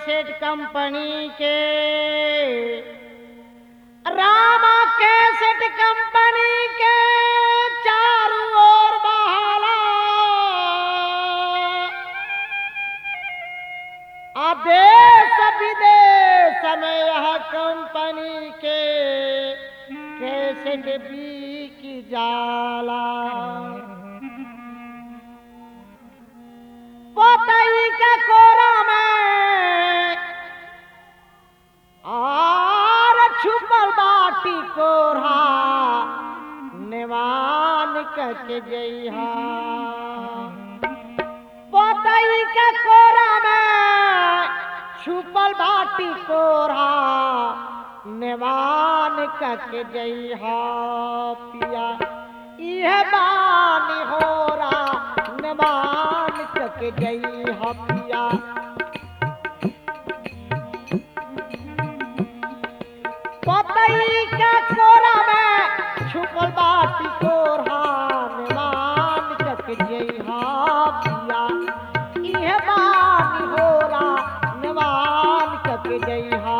cassette company के रामा cassette company के चारों ओर बहाला आ देश विदेश में यह कंपनी के कैसेट बिक जाला पोतई के कोरा में आर छुपल बाटी कोरा निवान कके जइहा पोतई के कोरा में छुपल बाटी कोरा निवान कके जइहा पिया इह बानी होरा निवान कके जइहा पिया पतई के कोरा में छुपल बाटी कोरा निवान कक जइहा पिया इहे बानी होरा निवान कक जइहा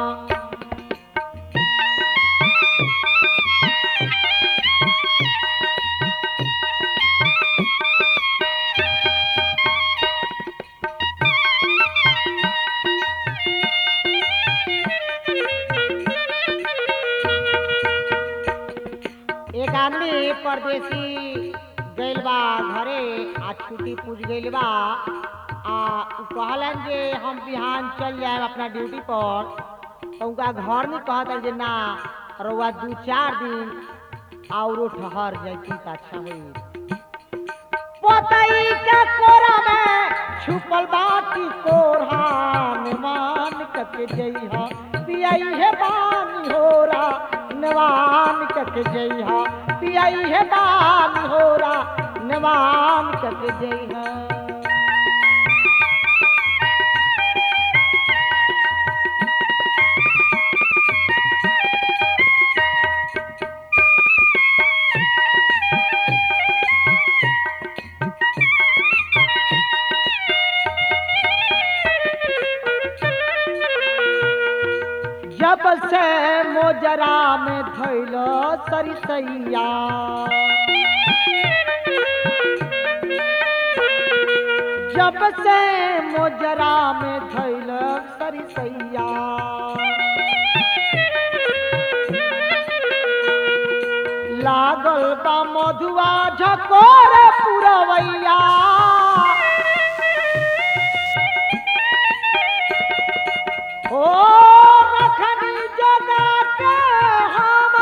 एक आदमी परदेसी गइल बा घरे आ छुट्टी पूछ गइल बा आ उ कहलन जे हम बिहान चल जाए अपना ड्यूटी पर तो उनका घर में कहत जे ना रउआ दू चार दिन औरो ठहर जैती त अच्छा होई पोतई के कोरा में छुपल बाटी कोरहान मान कक जइहा पियई हे बानी होरा नवान कक जइहा पियई हे बानी होरा नवान कक जइहा जब से मोजरा में धैलो सरिसैया जब से मोजरा में धैलो सरिसैया लागल बा मधुआ झकोर पुरवैया ओ रखनी जगा के हम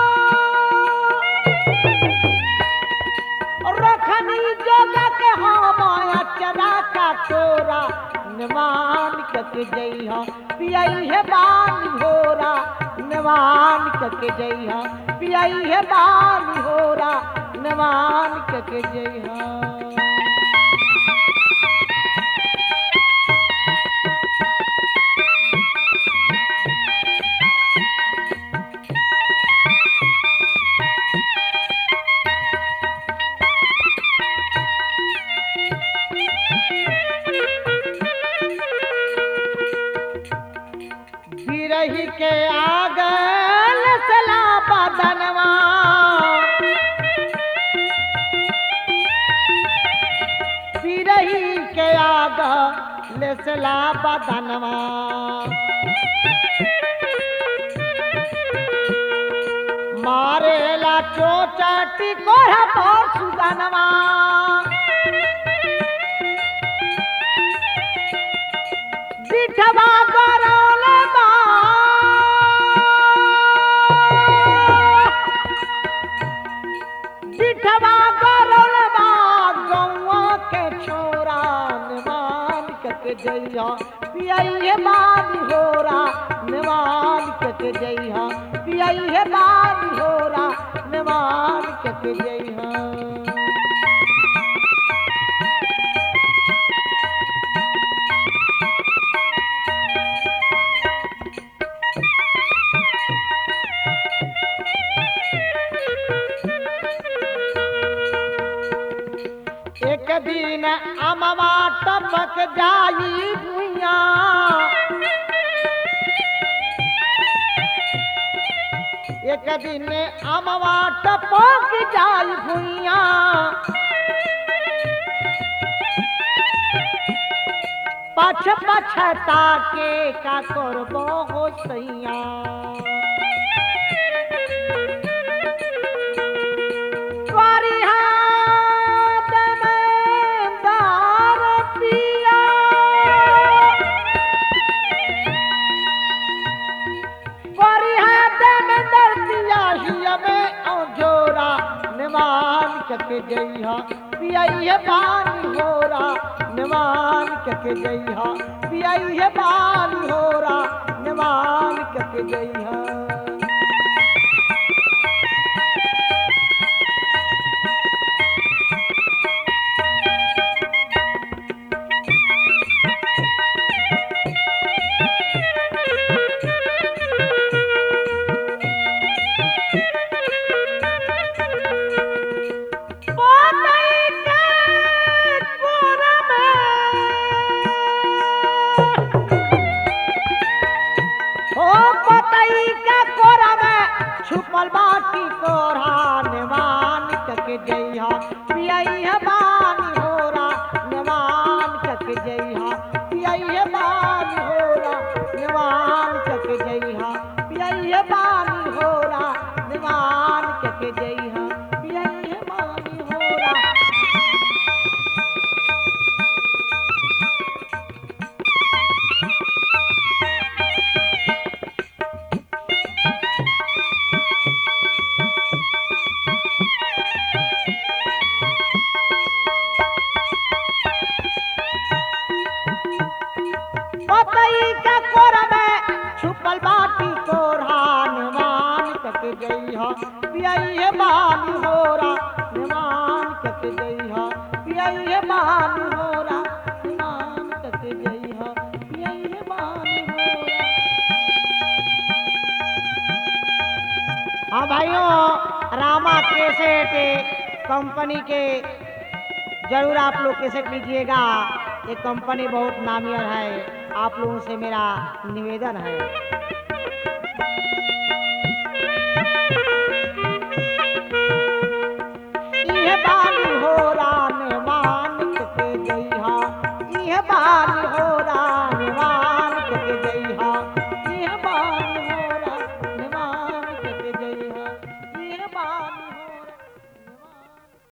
रखनी जगा के हम अचरा का तोरा निवान कक जइहा पियई हे बानी होरा निवान कक जइहा पियई हे बानी होरा निवान कक जइहा बिरही के आगल सला बदनवा बिरही के आगल सला बदनवा मारेला चोचाटी कोढ़ा पर सुगनवा बिठवा गरौल बा बिठवा गरौल बा गौआ के छोरा निवान कक जइहा पियई बानी होरा निवान कक जइहा पियई बानी होरा निवान कक जइहा एक दिन अमवा टपक जाई भुइया भुइया एक दिन अमवा टपक जाई भुइया पछ पछता के का करबो हो सैया फरियाद में दार पिया फरियाद में दर पिया हिया में औजोरा निमान कके जइहा पियाइहे पानी होरा निमान कके जइहा पियाइहे पानी होरा निमान कके जइहा पोतई के कोरा में ओ पोतई के कोरा में छुपल बाटी कोरा निवान कके जइहा पियई है बानी होरा निवान कके जइहा पियई है बानी होरा निवान कके जइहा पियई है बानी होरा निवान कके जइहा पियई है बानी होरा पतई का कोरा में छुपल बाटी कोरा निवान कक जइहा पियई है बानी होरा निवान कक जइहा पियई है बानी होरा निवान कक जइहा पियई है बानी होरा हाँ भाइयों रामा कैसेट कंपनी के जरूर आप लोग कैसेट लीजिएगा ये कंपनी बहुत नामियर है आप लोगों से मेरा निवेदन है